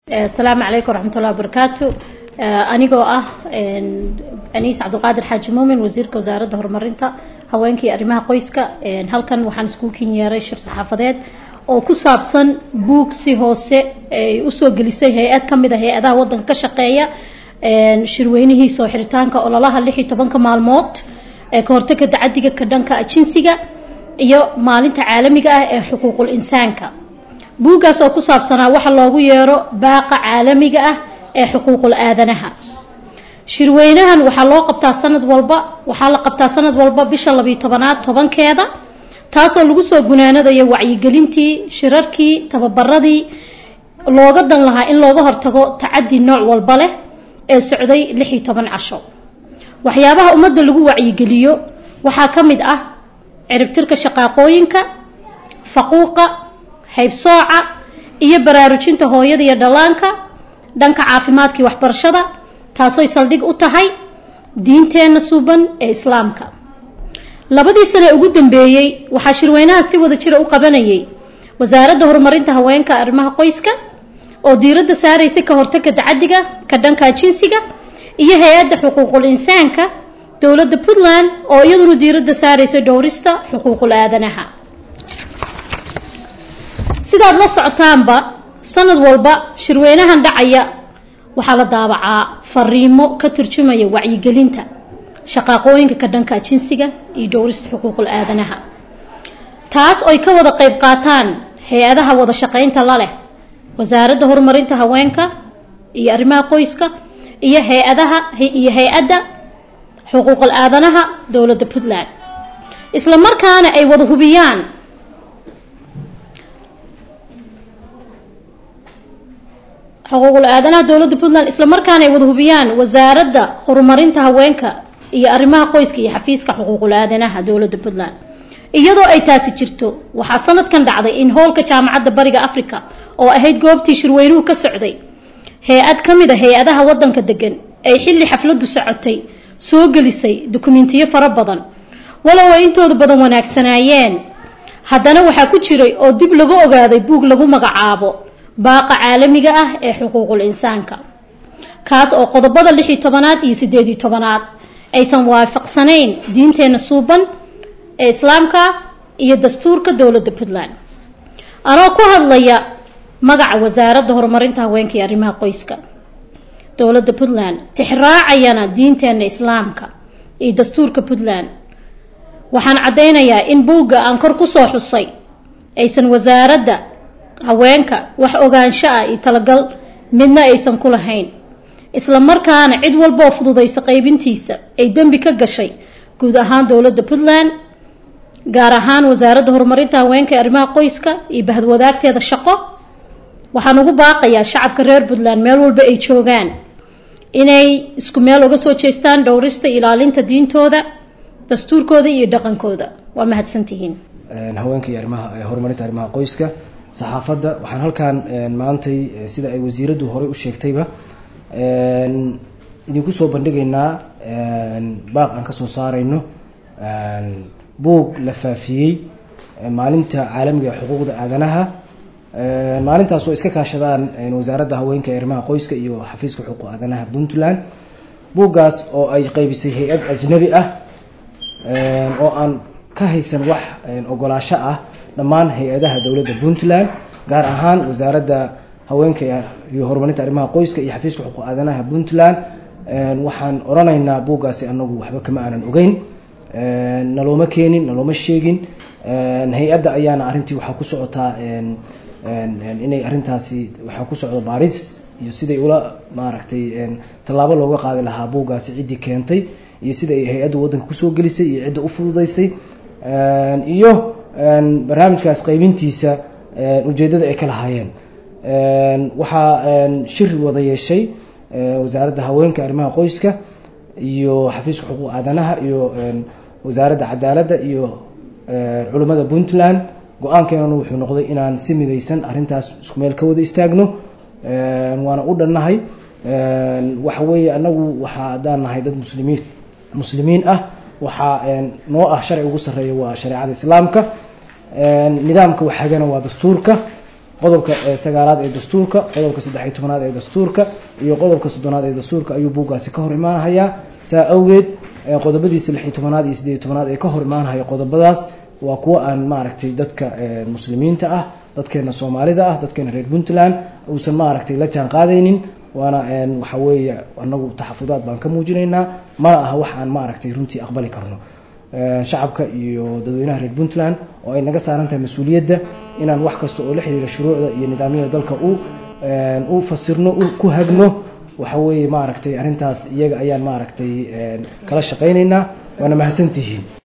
asalaamu calaykum waraxmatullahi wabarakaatu anigoo ah aniis cabdulqaadir xaaji muumin wasiirka wasaaradda horumarinta haweenka iyo arrimaha qoyska halkan waxaan iskugu kin yeeray shir saxaafadeed oo ku saabsan buug si hoose ay usoo gelisay hay-ad ka mid a hay-adaha waddanka ka shaqeeya shirweynihiisa oo xiritaanka ololaha lix iyo tobanka maalmood ee ka hortagga tacadiga ka dhanka jinsiga iyo maalinta caalamiga ah ee xuquuqul insaanka buuggaas oo ku saabsanaa waxa loogu yeero baaqa caalamiga ah ee xuquuqul aadanaha shirweynahan waxaa loo qabtaa sanad walba waxaa la qabtaa sanad walba bisha labiyo tobanaad tobankeeda taasoo lagu soo gunaanadayo wacyigelintii shirarkii tababaradii looga dan lahaa in looga hortago tacadi nooc walba leh ee socday lix iyo toban casho waxyaabaha ummadda lagu wacyigeliyo waxaa ka mid ah ciribtirka shaqaaqooyinka faquuqa haybsooca iyo baraarujinta hooyada iyo dhallaanka dhanka caafimaadka iyo waxbarashada taasooy saldhig u tahay diinteenna suuban ee islaamka labadii sane ugu dambeeyey waxaa shirweynaha si wada jira u qabanayay wasaaradda horumarinta haweenka arrimaha qoyska oo diiradda saaraysa ka hortagga tacadiga ka dhanka jinsiga iyo hay-adda xuquuqul insaanka dowladda puntland oo iyaduna diiradda saaraysa dhowrista xuquuqul aadanaha sidaad la socotaanba sanad walba shirweynahan dhacaya waxaa la daabacaa fariimo ka turjumaya wacyigelinta shaqaaqooyinka ka dhanka jinsiga iyo dhowrista xuquuqul aadanaha taas oy ka wada qayb qaataan hay-adaha wada shaqaynta la leh wasaaradda horumarinta haweenka iyo arrimaha qoyska iyo hay-adaha iyo hay-adda xuquuqul aadanaha dowladda puntland isla markaana ay wada hubiyaan xuquuqul aadanaha dowladda puntland isla markaana ay wada hubiyaan wasaaradda horumarinta haweenka iyo arrimaha qoyska iyo xafiiska xuquuqul aadanaha dowladda puntland iyadoo ay taasi jirto waxaa sanadkan dhacday in hoolka jaamacadda bariga africa oo ahayd goobtii shirweynuhu ka socday hay-ad ka mid a hay-adaha waddanka degan ay xilli xafladdu socotay soo gelisay dukumentiyo fara badan walow ay intooda badan wanaagsanaayeen haddana waxaa ku jiray oo dib lagu ogaaday buug lagu magacaabo baaqa caalamiga ah ee xuquuqul insaanka kaas oo qodobada lix iyo tobanaad iyo sideed iyo tobanaad aysan waafaqsanayn diinteenna suuban ee islaamka iyo dastuurka dowladda puntland anoo ku hadlaya magaca wasaaradda horumarinta haweenka iyo arrimaha qoyska dowladda puntland tixraacayana diinteenna islaamka iyo dastuurka puntland waxaan caddaynayaa in buugga aan kor kusoo xusay aysan wasaaradda haweenka wax ogaansho ah iyo talagal midna aysan ku lahayn isla markaana cid walboo fududaysa qaybintiisa ay dembi ka gashay guud ahaan dowladda puntland gaar ahaan wasaaradda horumarinta haweenka ee arrimaha qoyska iyo bahadwadaagteeda shaqo waxaan ugu baaqayaa shacabka reer puntland meel walba ay joogaan inay isku meel uga soo jeestaan dhowrista ilaalinta diintooda dastuurkooda iyo dhaqankooda waa mahadsantihiin haweenka iyo arrimaha horumarinta arrimaha qoyska saxaafadda waxaan halkaan maantay sida ay wasiiraddu horey u sheegtayba idinku soo bandhigaynaa baaq aan kasoo saarayno buug la faafiyey maalinta caalamiga ee xuquuqda aadanaha maalintaas oo iska kaashadaan wasaaradda haweenka ee arrimaha qoyska iyo xafiiska xuquuq aadanaha puntland buuggaas oo ay qaybisay hay-ad ajnabi ah oo aan ka haysan wax ogolaasho ah dhammaan hay-adaha dowladda puntland gaar ahaan wasaaradda haweenka iyo horumarinta arrimaha qoyska iyo xafiiska xuquuq aadanaha puntland waxaan odhanaynaa buuggaasi anagu waxba kama aanan ogeyn nalooma keenin nalooma sheegin hay-adda ayaana arrintii waxaa ku socotaa inay arrintaasi waxaa ku socdo baaris iyo siday ula maaragtay tallaabo looga qaadi lahaa buuggaasi ciddii keentay iyo sida ay hay-addu waddanka kusoo gelisay iyo cidda u fududaysay iyo barnaamijkaas qaybintiisa ujeeddada ay ka lahaayeen waxaa shir wada yeeshay wasaaradda haweenka arrimaha qoyska iyo xafiiska xuquuq aadanaha iyo wasaaradda cadaaladda iyo culimmada puntland go-aankeenanu wuxuu noqday inaan si midaysan arrintaas isku meel ka wada istaagno waana u dhannahay waxa weeye anagu waxaa haddaan nahay dad muslimiin muslimiin ah waxaa noo ah sharci ugu sarreeya waa shareecada islaamka nidaamka waxagana waa dastuurka qodobka sagaalaad ee dastuurka qodobka saddexiyo tobanaad ee dastuurka iyo qodobka soddonaad ee dastuurka ayuu buuggaasi ka hor imaanahayaa saa awgeed qodobadiisa lixiyo tobanaad iyo siddeeyo tobanaad ee ka hor imaanahaya qodobadaas waa kuwo aan maaragtay dadka muslimiinta ah dadkeena soomaalida ah dadkeena reer puntland uusan maaragtay la jaan qaadaynin waana waxa weeye anagu taxafudaad baan ka muujinaynaa mana aha wax aan maaragtay runtii aqbali karno shacabka iyo dadweynaha reer puntland oo ay naga saaran tahay mas-uuliyadda inaan wax kasta oo la xiriira shuruucda iyo nidaamyada dalka u u fasirno ku hagno waxa weeye maaragtay arrintaas iyaga ayaan maaragtay kala shaqaynaynaa waana mahadsantihiin